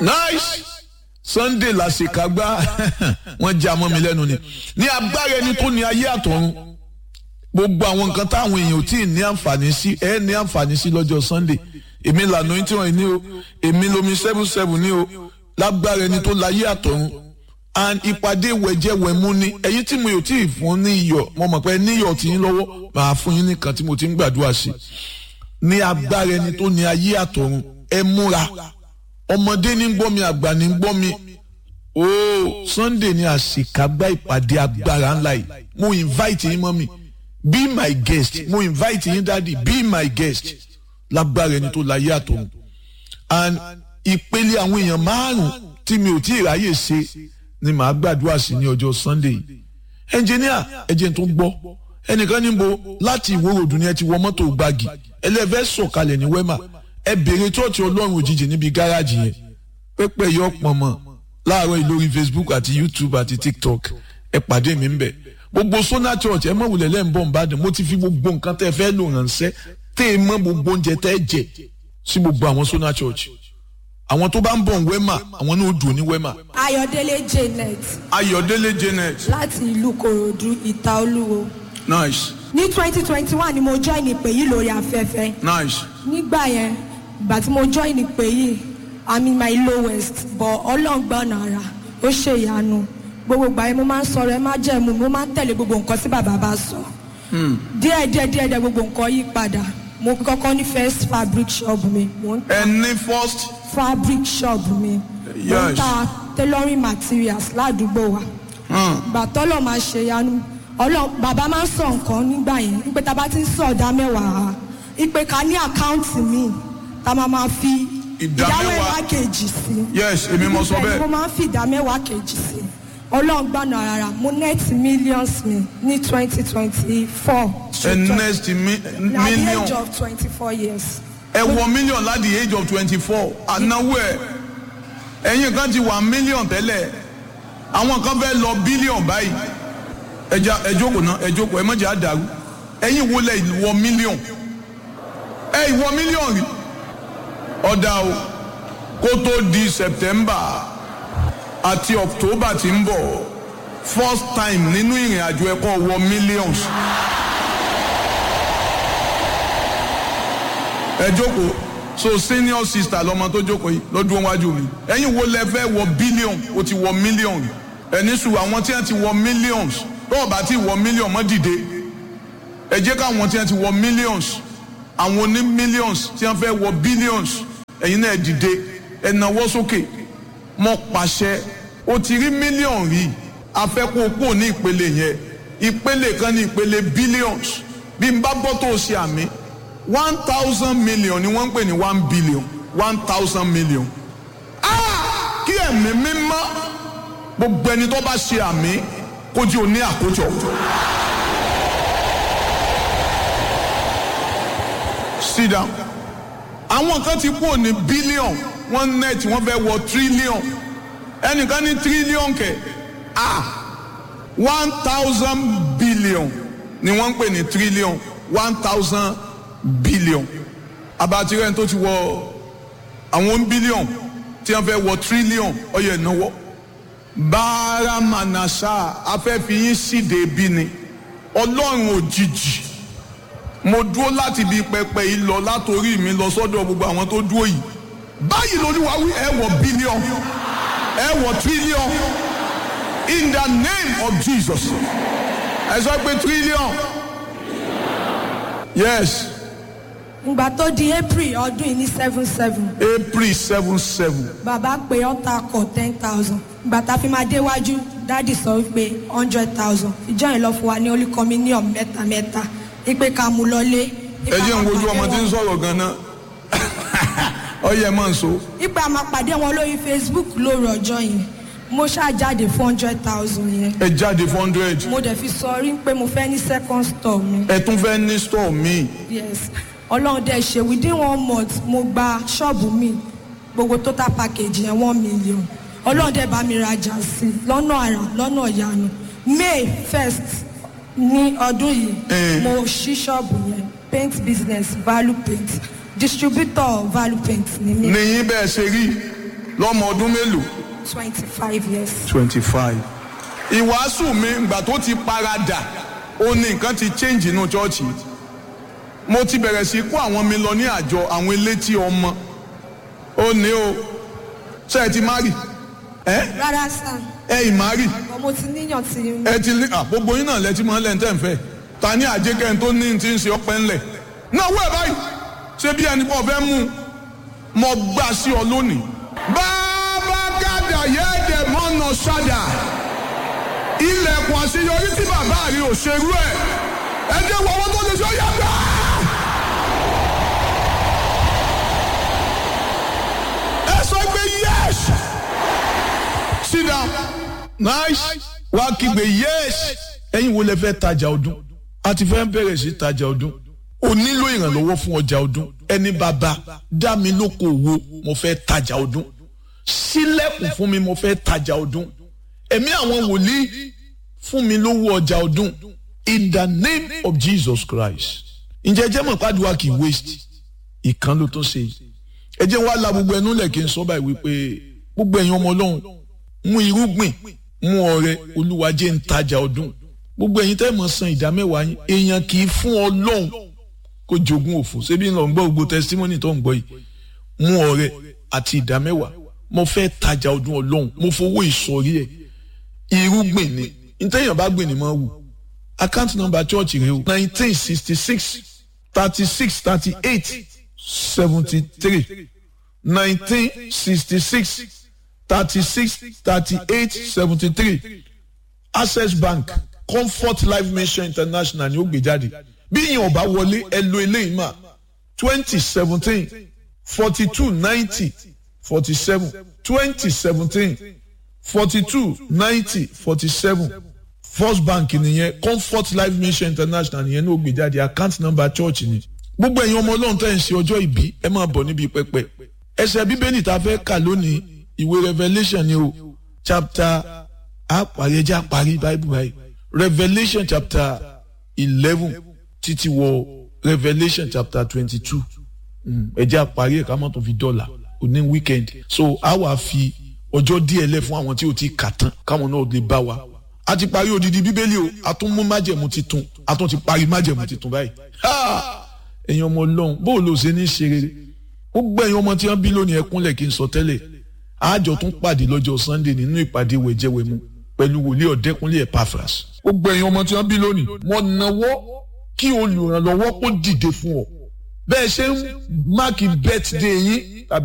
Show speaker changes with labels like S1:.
S1: nice sunday làṣekágbá wọn já mọ́ mi lẹ́nu ni ní agbára ẹni tó ní ayé àtọ̀run gbogbo àwọn nǹkan táwọn èèyàn ò tí ì ní àǹfààní sí ẹ ní àǹfààní sí lọ́jọ́ sunday èmi lànà tí wọ́n ní o èmi lomi seven seven ní o lágbára ẹni tó láyé àtọ̀run and ìpàdé wẹ̀jẹ̀wẹ̀mú ni ẹ̀yin tí mo yóò tí ì fún ní iyọ̀ mo mọ̀ pé níyọ̀ tí yín lọ́wọ́ màá fún yín nìkan tí mo ti ń gbàdúrà sí ní agbára ẹni tó ní ayé àtọ̀run ẹ múra ọmọdé ní gbọ́ mi àgbà ní gbọ́ mi ooo sunday ní àṣekágbá ìpàdé agbára ńlá yìí mo invite yín mọ́ mi be my guest mo invite yín dáàdi be my guest lágbára ẹni tó láyé àtọ̀run and ìpele àwọn èèyàn márùn tí mi ò tí ì ráyè ṣe ni màá gbàdúrà sí ní ọjọ́ sunday yìí ẹnjìníà ẹjẹ tó ń gbọ́ ẹnìkan níbo láti ìwòròdú ni ẹ ti wọ mọ́tò gbági ẹlẹ́fẹ́ sọ̀kalẹ̀ ní wẹ́mà ẹ bèrè chọ́ọ̀chì ọlọ́run òjijì níbi gáràjì yẹn pẹ́pẹ́ yọ pọ̀nmọ́ láàárọ̀ yìí lórí facebook àti youtube àti tiktok ẹ pàdé mi ń bẹ̀ gbogbo sona church ẹ mọ̀ wulẹ̀ lẹ́yìn bọ̀ ń bàdàn mo ti fi gbogbo nǹkan tẹ́ fẹ́ lò ránṣẹ́ tẹ́ ẹ mọ̀ gbogbo oúnjẹ tẹ́ jẹ sí gbogbo àwọn sona church àwọn tó bá ń bọ̀ ń wẹ́mà àwọn náà ó dùn ní wẹ́mà.
S2: ayọ̀délé janet
S1: ayọ̀délé janet
S2: láti ìlú kòròdú ìta olúwo
S1: nice
S2: ní twenty twenty one ni mo join ìpè yìí lórí afẹ́fẹ́
S1: nice
S2: nígbà yẹn ìgbà tí mo join ìpè yìí i'm in my lowest but ọlọ́ngbọ́n ara ó ṣe ìyanu gbogbo ìgbà yẹn mo máa ń sọ̀rọ̀ ẹ má jẹ́ mu mo máa ń tẹ̀lé gbogbo nǹkan tí bàbá bá sọ díẹ̀ díẹ̀ díẹ̀ díẹ̀ gbogbo nǹkan yí padà mo kọ́kọ́ ní first fabric shop mi mo ń ta
S1: ẹ ní first
S2: fabric shop mi mo ń
S1: Yes.
S2: ta tailoring materials ládùúgbò wa ìgbà tọ́lọ̀ máa ṣe ìyanu ọlọ́ bàbá máa ń sọ nǹkan nígbà yẹn wípé tá a bá ti ń sọ ọ̀dà mẹ́wàá wípé ká ní àkáǹtì mi tá a máa máa fi
S1: Ìdá
S2: ìdá
S1: mẹ́wàá.
S2: mẹ́wàá kejì sí.
S1: yes èmi mo sọ
S2: Ibẹ̀ ni
S1: bẹ́ẹ̀
S2: mo máa ń fi ìdá mẹ́wàá kejì sí. ọlọ́run gbàna rárá mo net millions mi ní twenty twenty four.
S1: ẹ next mi-
S2: na the age
S1: million
S2: of twenty four years.
S1: ẹ wọ million láti the age of twenty four ànáwó ẹ ẹ̀yin kan ti wà million tẹ́lẹ̀ àwọn kan fẹ́ lọ billion báyìí ẹja ẹ jókòó náà ẹ jókòó ẹ mọ̀jà àdàrú ẹ̀yin wo lẹ wọ million ẹ ìwọ million rí ọ̀dà o kó tó di september àti october ti ń bọ̀ first time nínú ìrìn àjò ẹ̀kọ́ wọ millions. ẹ jókòó so senior sister lọmọ tó jókòó yìí lọ́dún wájú mi ẹ̀yin wo lẹ fẹ́ wọ billion o ti wọ million ẹni sùn àwọn tí wọ́n ti wọ millions tó o bá ti wọ million mọ́ dìde ẹ jẹ́ káwọn tí wọ́n ti wọ millions àwọn oní millions tí wọ́n fẹ́ wọ billions ẹ̀yin náà dìde ẹ nawọ́ sókè mọ́ pàṣẹ o ti rí million rí afẹ́kọ̀ọ́kọ́ ní ìpele yẹn ìpele kan ní ìpele billions bí n bá bọ́ tó o ṣe àmì one thousand million ni wọ́n ń pè ní one billion one thousand million. Ah! kí ẹ̀mí mímọ́ gbogbo ẹni tó bá ṣe àmì kó jí o ní àkójọ. sit down. àwọn kan ti kúrò ní billion wọ́n net wọ́n fẹ́ wọ trillion ẹnìkan ní trillion kẹ̀ ah one thousand billion ni wọ́n ń pè ní trillion one thousand billion abatirẹ́ tó ti wọ àwọn billion tí wọ́n fẹ́ wọ trillion ọyẹ ìnáwó báramanasa afẹ́fiyín síde bí ni ọlọ́run òjijì mo dúró láti ibi pẹpẹ yìí lọ látòrí mi lọ sọ́dọ̀ gbogbo àwọn tó dúró yìí báyìí lolúwa wí ẹ wọ billion ẹ wọ trillion in the name of jesus ẹ sọ pé trillion yes
S2: ìgbà tó di april ọdún yìí ní seven seven
S1: april seven seven
S2: bàbá pé ọ̀tá kọ̀ ten thousand ìgbà tá a fi máa déwájú dáàdì sọ wípé hundred thousand ìjọ yìí lọ fún wa ní holy communion mẹ́ta mẹ́ta ipe ká mú lọlé.
S1: ẹ jẹ́ ń wojú ọmọ tí ń sọ̀rọ̀ gan-an ọyẹ mọ̀ ń so
S2: ipe a máa pàdé wọn lórí facebook lóru ọjọ́ yẹn mo ṣáà jáde four hundred thousand yẹn
S1: ẹ jáde four hundred
S2: mo dẹ̀ fi sọ rí pé mo fẹ́ ní second store mi
S1: ẹ tún fẹ́ ní store míì
S2: yes ọlọ́run dẹ̀ ṣe within one month mo gba ṣọ́ọ̀bù mi gbogbo total package yẹn one million ọlọ́run dẹ̀ bá mi rajà sí i lọ́nà àrà lọ́nà ìyanu may first ní ọdún yìí
S1: Eh.
S2: mo ṣí ṣọ́ọ̀bù yẹn paint business value paint distributor value paint ni mi.
S1: níyìn bẹ́ẹ̀ ṣe rí lọ́mọ ọdún mélòó
S2: twenty five years.
S1: twenty five. ìwàásù mi ìgbà tó ti paradà ó ní nǹkan ti change inú chọ́ọ̀chì mo ti bẹ̀rẹ̀ sí kó àwọn mi lọ ní àjọ àwọn elétí ọmọ ó ní o ṣe ẹ ti mari ẹ
S2: rárá sá
S1: ẹ ì mari
S2: ọmọ mo ti níyàn tí
S1: ẹ ti ní à, gbogbo yín náà lẹ ti mọ lẹ́ǹtẹ̀ ń fẹ́ ta ní àjẹkẹ́ tó ní ti ń ṣe ọpẹ́ ńlẹ̀ náà wẹ̀ báyìí ṣé bí ẹni pọ̀ fẹ́ mú un mo gbà sí ọ lónìí. bàbá gàdà yẹ́ẹ̀dẹ̀ mọ́nà ṣáda ilẹ̀kùn àṣeyọrí tí bàbá rí ò ṣerú ẹ̀ ẹ jẹ́ wọ owó tó lè ṣe ó yá gbà. ẹ sọ pé yes sit down nice wá kígbe yes ẹ̀yin wo lẹ fẹ́ tajà ọdún a ti fẹ́ bẹ̀rẹ̀ sí tajà ọdún o nílò ìrànlọ́wọ́ fún ọjà ọdún ẹni bàbá dá mi lóko wo mo fẹ́ tajà ọdún sílẹ̀kùn fún mi mo fẹ́ tajà ọdún ẹ̀mí àwọn wòlíì fún mi lówó ọjà ọdún in the name of Jesus Christ ǹjẹ́ jẹ́ mọ̀ pàdùwà kì í waste ìkan ló tó ṣe yìí ẹ jẹ́ wá la gbogbo ẹnu lẹ̀ kí n sọ báyìí wípé gbogbo ẹ̀yin ọmọ ọlọ́run mú irúgbìn mú ọrẹ olúwa jẹ́ ń tajà ọdún gbogbo ẹ̀yin tẹ́ mọ̀ san ìdá mẹ́wàá yín èèyàn kì í fún ọlọ́run kó jogún òfò ṣébí ń lọ ń gbọ́ gbogbo testimony tó ń gbọ́ yìí mú ọrẹ àti ìdá mẹ́wàá mo fẹ́ tajà ọdún ọlọ́run mo fowó ìsọ̀rí ẹ̀ irúgbìn ni ntẹ́yìn bá gbìn ni mo wù account number church rẹ o nineteen sixty six thirty six thirty eight seventy three nineteen sixty six thirty six thirty eight seventy three access bank comfort life mission international ni ó gbé jáde bí yìí ọba wọlé ẹ lo eléyìí mà twenty seventeen forty two ninety forty seven twenty seventeen forty two ninety forty seven first bank nìyẹn comfort life mission international nìyẹn ní ó gbé jáde account number church ni gbogbo ẹ̀yin ọmọ ọlọ́run tẹ́ ń ṣe ọjọ́ ìbí ẹ máa bọ̀ níbi pẹpẹ ẹsẹ̀ bíbélì tá a fẹ́ kà lónìí ìwé revelation ni o chapter àparí ẹjẹ́ àparí bible báyìí revelation chapter eleven títí wọ revelation chapter twenty-two ẹjẹ́ àparí ẹ̀ka mọ́tò fi dọ́là òní weekend so a wà fi ọjọ́ díẹ̀ lẹ̀ fún àwọn tí o ti kà tán káwọn náà lè bá wa a ti parí odidi bíbélì o a tún mú májẹ̀mú titun a tún ti parí májẹ̀mú titun báyìí ẹ̀yin ọmọ ọlọ́run bó o lò ṣe ní ṣe rere ó gbẹ̀yìn ọmọ tí wọ́n bí lónìí ẹkúnlẹ̀ kí n sọ tẹ́lẹ̀ àjọ tún pàdé lọ́jọ́ sunday nínú ìpàdé wẹ̀jẹ̀wẹ̀mu pẹ̀lú wòlíì ọ̀dẹ́kúnlé epaphras ó gbẹ̀yìn ọmọ tí wọ́n bí lónìí wọ́n nawọ́ kí olùrànlọ́wọ́ kó dìde fún ọ bẹ́ẹ̀ ṣe ń máàkì birthday yín